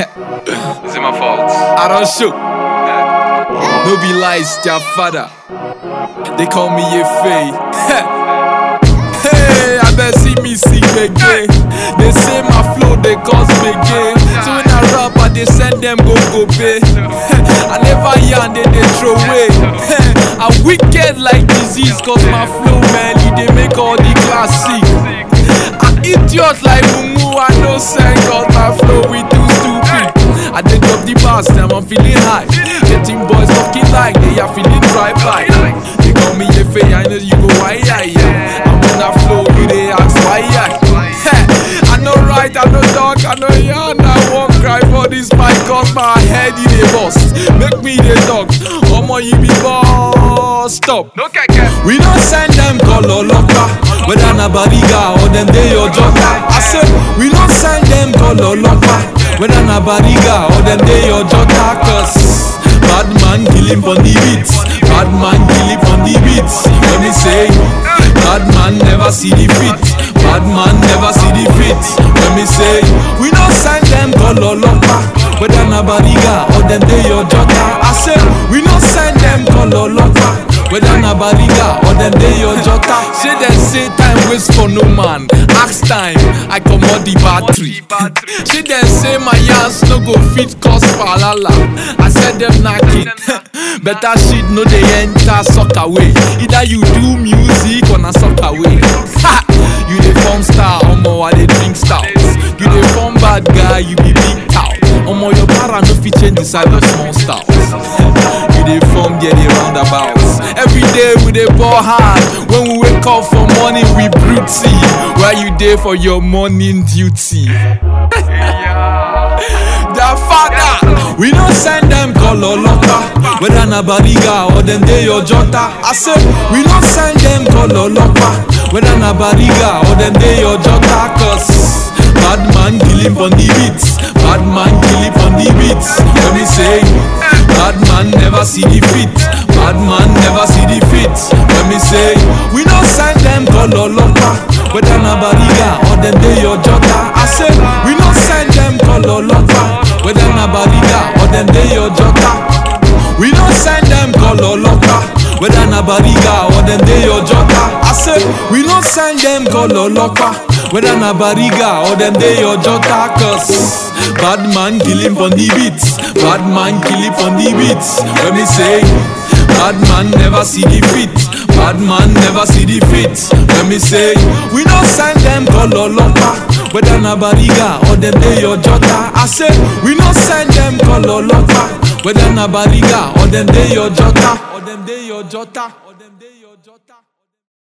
Is it my fault? I don't show. No be lies, their father. They call me a fay. hey, I bet see me sing again. They say my flow they cause me gay. So when I rap, I they send them go go pay. I never yarn they they throw away. I wicked like disease cause my flow man, it they make all the classic. I idiot like Mumu, I no sing cause my flow we too stupid. I did drop the bars, now I'm feeling high. Getting boys talking like they are feeling dry by. They call me a fay, I know you go why I yeah. I'm on that flow, you they ask why I. I know right, I know dark, I know yarn. I won't cry for this mic cause my head in a bust. Make me the dog, Omo you be boss. Stop. No keke. We don't send them color locker Whether na bariga or them they your jota I said we don't send them color locker Whether na bariga or them they your jota Cause bad man kill him on the beats Bad man kill him on the beats Let me say Bad man never see the fit Bad man never see the fit Let me say We don't send them color locker Whether na bariga or them they your jota I said we don't send them color locker whether na bariga or dem dey your jota say dem say time waste for no man ask time i comot the battery say dem say my yans no go fit cause falala i said dem knacking better shit no dey enter soccer way either you do music or na soccer way ha you dey form star omo i dey drink stout you dey form bad guy you be big cow omo your para no fit change the size of small stout you dey form there dey roundabouts every day we dey ball hard when we wake up for morning we brew tea while you dey for your morning duty. their father. We don't send them color locker, whether na bariga or them they your jota. I say we don't send them color locker, whether na bariga or them they your jota. Cause bad man kill him on the beats, bad man kill him on the beats. Let me say, bad man never see the fit, bad man never see the fit. Let me say, we don't send them color locker, whether na bariga or them they your jota. I say we don't send them color locker, whether na bariga or them they your jota. We don't send them color locker, whether na bariga or them they your jota. I say we don't send them color locker, whether na bariga or them they your jota. Cause bad man kill him on the beats, bad man kill him on the beats. Let me say. Bad man never see the fit. Bad man never see the fit. Let me say, we don't send them color locker. Whether na bariga or them they your jota. I say, we don't send them color locker. Whether na bariga or them they your jota. Or them they your jota. Or them they your jota.